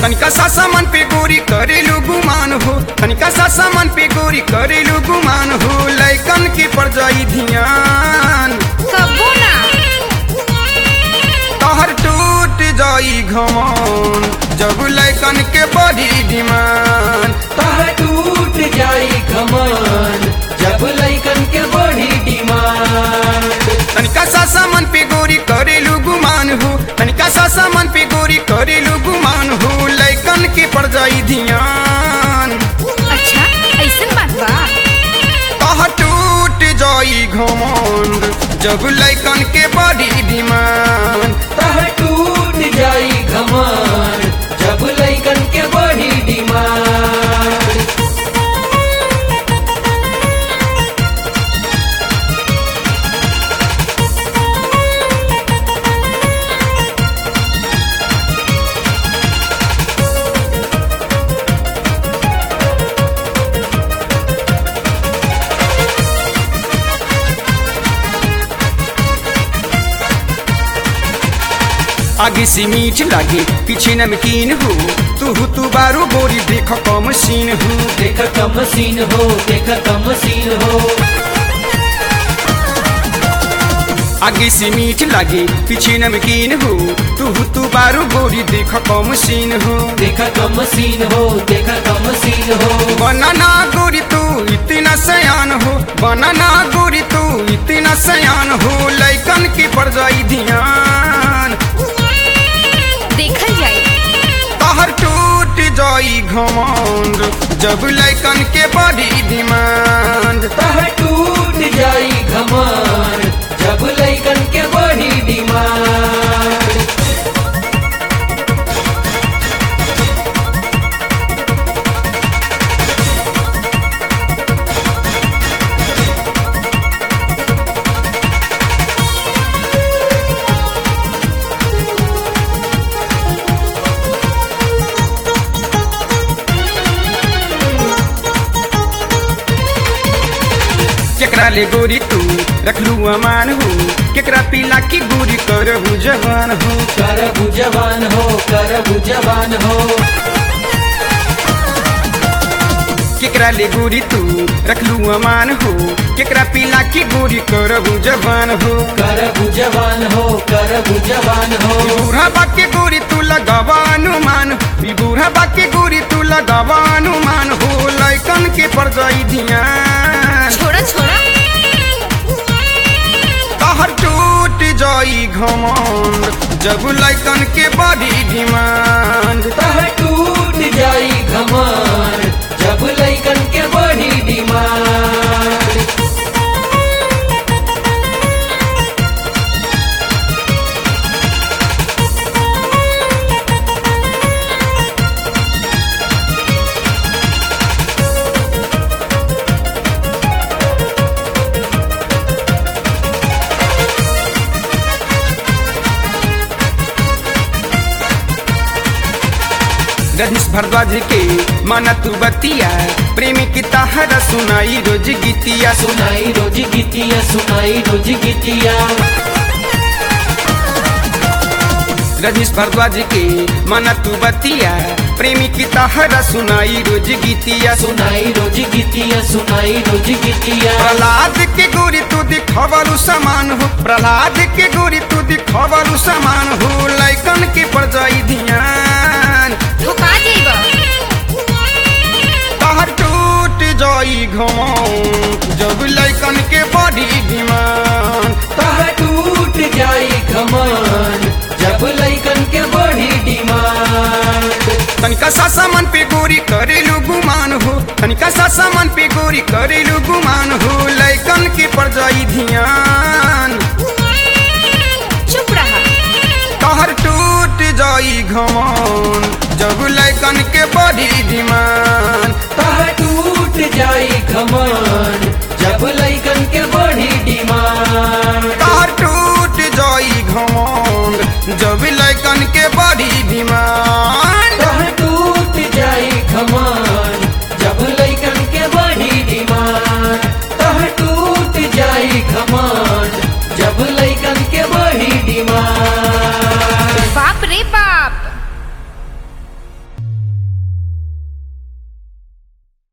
तनिका सा सामान पे गोरी करेलू गुमान हो तनिका सा सामान पे गोरी करेलू गुमान हो लैकन की पड़ जाई ध्यान कबो ना तहर टूट जाई घमौन जब लैकन के बड़ी डिमांड तह टूट जाई कमान जब लैकन के बड़ी डिमांड तनिका सा सामान पे गोरी करेलू गुमान हो तनिका सा सामान पे गोरी करेलू गुमान हो लैकन की पड़ जाई ध्यान अच्छा ऐसन बात बा कहा टूट जाई घमंड जब लैकन के बड़ी डिमांड तह टूट जाई कमान जब लैकन के बड़ी डिमांड आगे से मीठ लागे पीछे नमकीन हो तू तू बारू गोरी देख कम सीन हो देख कम सीन हो देख कम सीन हो आगे से मीठ लागे पीछे नमकीन हो तू तू बारू गोरी देख कम सीन हो देख कम सीन हो देख कम सीन हो बनाना गोरी तू इतना सयान हो बनाना गोरी तू इतना सयान हो लैकन की पड़ जाई ध्यान देखल जाए तहर टूट जाई घमंड जब लैकन के बड़ी डिमांड तह टूट जाई कमान जब लैकन के बड़ी डिमांड केकरा ले गोरी तू रखलू अमान हो केकरा पीला की गोरी करहू जवान हो कर जवान हो कर जवान हो केकरा ले गोरी तू रखलू अमान हो केकरा पीला की गोरी करहू जवान हो कर जवान हो कर जवान हो ई बूढ़ा बाके गोरी तू लगावा अनुमान ई बूढ़ा बाके गोरी तू लगावा अनुमान हो लैकन के पड़ जाई ध्यान छोड़ा छोड़ा तहर टूट जाई घमंड जब लैकन के बड़ी डिमांड तह टूट जाई कमान जब लैकन के बड़ी डिमांड रजनीश भारद्वाज के माना तू बतिया प्रेमी की तहरा सुनाई रोज गीतिया सुनाई रोज गीतिया सुनाई रोज गीतिया रजनीश भारद्वाज के माना तू बतिया प्रेमी की तहरा सुनाई रोज गीतिया सुनाई रोज गीतिया सुनाई रोज गीतिया प्रहलाद के गोरी तू दिखवलू समान हो प्रहलाद के गोरी तू दिखवलू समान हो लैकन के पड़ जाई ध्यान धोखा जाइबा तहर टूट जाई घमौन जब लैकन के बड़ी डिमांड तह टूट जाई कमान जब लैकन के बड़ी डिमांड तनिका सा सामान पे गोरी करेलू गुमान हो तनिका सा सामान पे गोरी करेलू गुमान हो लैकन के पड़ जाई ध्यान चुप रहा तहर टूट जाई घमौन जब लैकन के बड़ी डिमांड तह टूट जाई कमान जब लैकन के बड़ी डिमांड तहर टूट जाई घमौन जब लैकन के